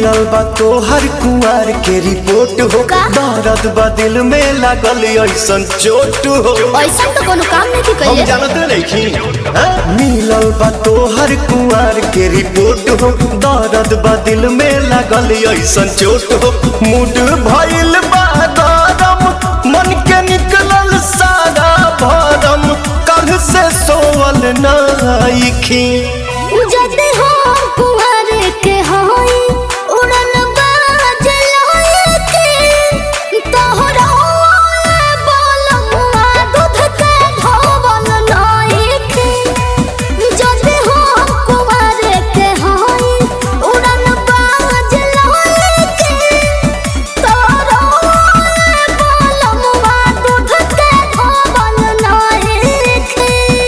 मिलल बा तोहर कुआर के रिपोर्ट हो का? दर्द बा दिल में लागल ऐसन चोट हो ऐसा तो कोनो काम नहीं की हम कइले जानते नहीं मिलल बा तोहर कुआर के रिपोर्ट हो दर्द बा दिल में लागल ऐसन चोट हो मूड भइल बा गरम मन के निकलल सारा भरम कल से सोवल नाइखी जदे हो कुंवर के होई उड़न बाज लोए के तोहरा बोलमुआ दूध के धोवल नाई के जदे हो कुंवर के होई उड़न बाज लोए के तोहरा बोलमुआ दूध के धोवल नाई के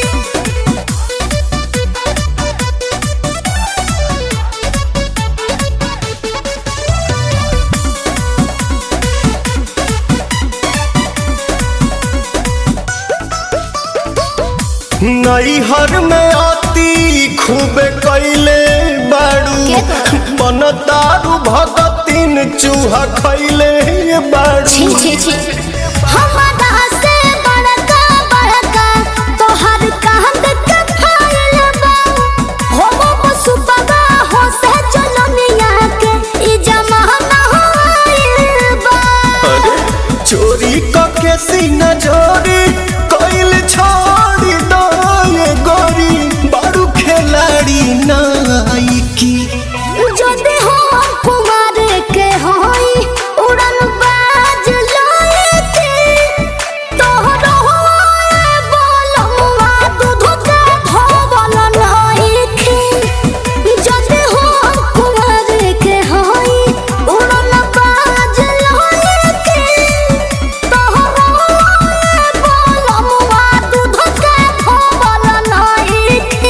नैहर में आती खूबे कैले बाड़ू के तो? बनतारू भगतिन चूहा खैले बाड़ू छी छी छी हमारा से बड़का बड़का तोहर कांद के फाइल बा हो वो पशु बगा हो से चलनिया के ई जमाना होइल बा अरे चोरी कके सीना चोरी कैल छोड़ी दो ये गोरी बाड़ू खिलाड़ी नाइकी जदे हो कुमार के होई उड़न बाज लोए के तोहरो बोलमुआ दूध के धोवल नाई के जदे हो कुमार के होई उड़न बाज लोए के तोहरो बोलमुआ दूध के धोवल नाई के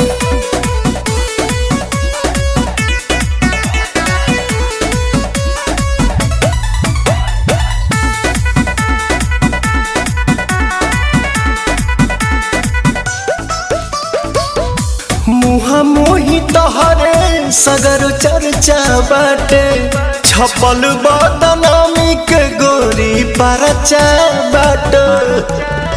मुहा मोही तहरे सगर चर्चा बाटे छपल बदनामी के गोरी परचा बाटे